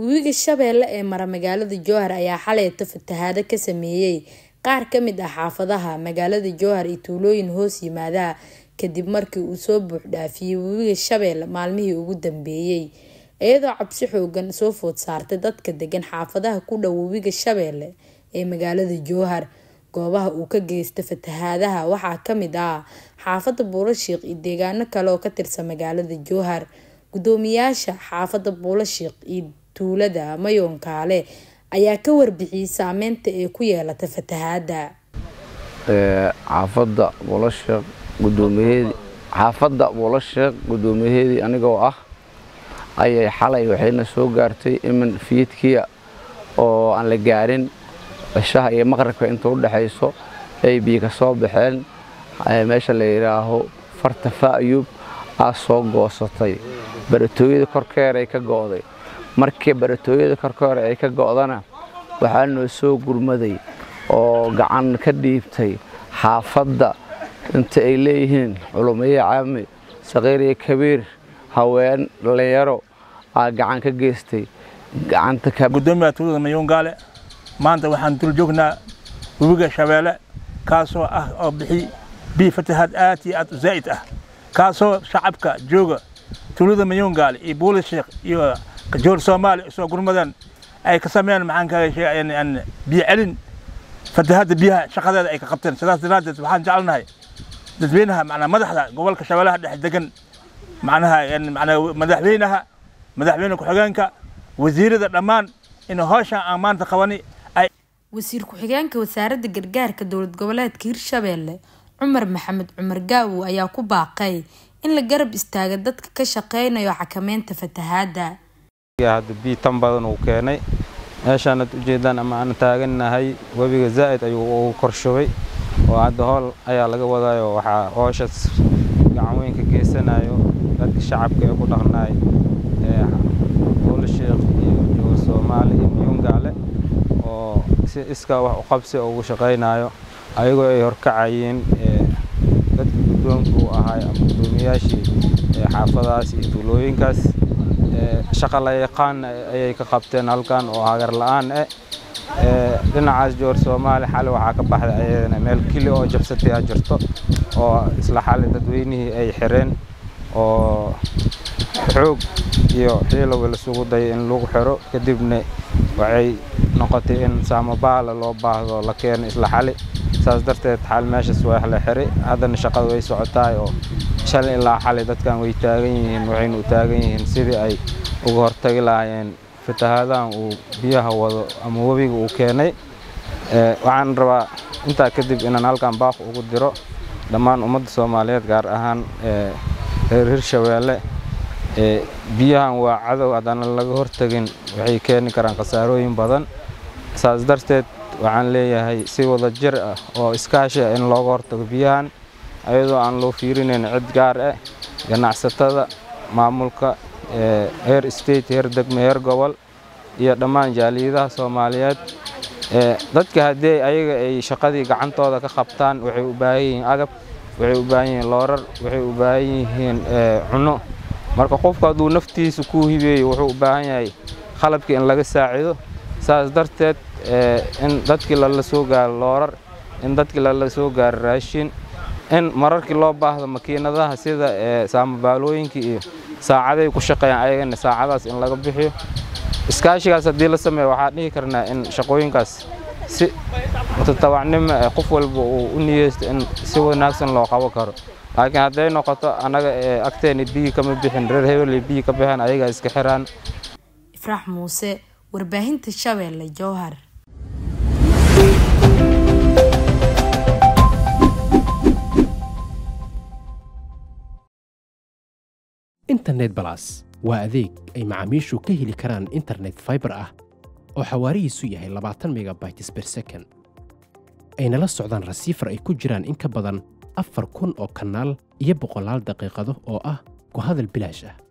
webiga shabeelle ee mara magaalada jowhar ayaa xaleyta fatahaado ka sameeyey qaar ka mid ah xaafadaha magaalada jowhar iyo tuulooyin hoos yimaada kadib markii uu soo buux dhaafiyey webiga shabeelle maalmihii ugu dambeeyey iyadoo cabsi xoogan soo food saartay dadka degan xaafadaha ku dhow webiga shabeelle ee magaalada jowhar goobaha uu ka geysta fatahaadaha waxaa kamid ah xaafada buulashiiq iyo deegaano kale oo ka tirsan magaalada jowhar gudoomiyaasha xaafada buulashiiq iyo tuulada mayoonkaale ayaa ka warbixiyey saameynta ay ku yeelata fatahaada xaafada buulashiiq gudoomiyaheedii xaafadda buulashiiq gudoomiyaheedii anigoo ah ayay xalay waxayna soo gaartay imin fiidkiya oo aan la gaarin cishaha iyo maqribka inta u dhexayso ay biyo ka soo baxeen meesha la yidhaaho farta fa'yub aa soo goosatay baratooyada korkeer ay ka go'day markii baratooyada korkeer ay ka go'dana waxaa noo soo gurmaday oo gacan ka dhiibtay xaafadda inta ay leeyihiin culumiye caami saqiir iyo kabiir haween dhallinyaro aa gacan ka geystay gudoomiyaha tuulada mayuungaale maanta waxaan dul joognaa webiga shabeelle kaasoo ah oo bixi bii fatahaad aad iyo aad u zaa'id ah kaasoo shacabka jooga tuulada mayuungaale iyo buulishiikh iyo joor soomaali isoo gurmadan ay ka sameeyaan maxaan kaaga sheegay biyo celin fatahaadda biyaha shaqadeeda ay ka qabteen sidaas daraaddeed waxaan jecelnahay dadweynaha macnaa madaxda gobolka shabeellaha dhex degan macnaha macnaa madaxweynaha madaxweyne ku-xigeenka wasiirada dhammaan in howshan aan maanta qabani wasiir ku-xigeenka wasaaradda gargaarka dowlad goboleedka hirshabeelle cumar maxamed cumar gaawow ayaa ku baaqay in la garab istaaga dadka ka shaqeynayo xakameynta fatahaada hadda bii tan badan uu keenay meeshaanad ujeedaan ama aan taagannahay webiga zaa'id ayuu ugu korshubay oo hadda hool ayaa laga wadayo waxaa hooshaas gacan weyn ka geysanayo dadka shacabka ee ku dhaqnaay buulashiikh iyo joor soomaali iyo miyuungaale oo si iskaa wax u qabsi ugu shaqaynayo ayagoo ay horkacayeen dadka guddoonka u ahaay ama guddoomiyaashii xaafadahaas iyo tuulooyinkaas shaqa la yaqaan ayay ka qabteen halkan oo hagar la-aan eh dhinacaas joor soomaali xali waxaa ka baxday ayadana meel kili oo jabsatay a jirto oo isla xali dadweynihii ay xireen oo xoog iyo xiilowi lasugu dayay in lagu xiro kadibna waxay noqotay in saamabaala loo baahdo la keeno isla xali saas darteed xal meeshaas waa la xiray haddana shaqada way socotaay oo shalay ilaa xali dadkan way taagan yihiin waxayna u taagan yihiin sidii ay uga hortagi lahaayeen fatahaadahan uu biyaha wado ama webiga uu keenay waxaan rabaa intaa kadib inaan halkan baaq ugu diro dhammaan ummadda soomaaliyeed gaar ahaan reer hirshabeelle biyahan waa cadow haddana laga hortagin waxay keeni karaan khasaarooyin badan saas darteed waxaan leeyahay si wada jir ah oo iskaashi ah in looga hortago biyahan ayadoo aan loo fiirinayn cid gaar ah ganacsatada maamulka heer state heer degme heer gobol iyo dhammaan jaaliyadaha soomaaliyeed dadka haddii ayaga ay shaqadii gacantooda ka qabtaan waxay u baahan yihiin agab waxay u baahan yihiin loorar waxay u baahan yihiin cunno marka qofku hadduu naftiisa ku hibeeyo wuxuu u baahan yahay qalabkii in laga saacido saas darteed in dadkii lala soo gaaro loorar in dadkii lala soo gaaro raashin in mararkii loo baahdo makiinadaha sida saamabaalooyinkii iyo saacaday ku shaqeeyaan ayagana saacadaas in laga bixiyo iskaashigaas haddii la sameeyo waxaan dhihi karnaa in shaqooyinkaas si mutatawacnimo eh qof walba uu u niyeysto in si wanaagsan loo qaban karo laakiin hadday noqoto annaga agteena biyi kama bixin reer hebeley biyi ka bixin ayagaa iska xiraan ifraax muuse warbaahinta shabeelle jowhar internet balas waa adeeg ay macaamiishu ka heli karaan internet faibar ah oo xawaarihiisu yahay labaatan megabytes ber second ayna la socdaan rasiifar ay ku jiraan in ka badan afar kun oo kanaal iyo boqolaal daqiiqado oo ah ku hadal bilaash ah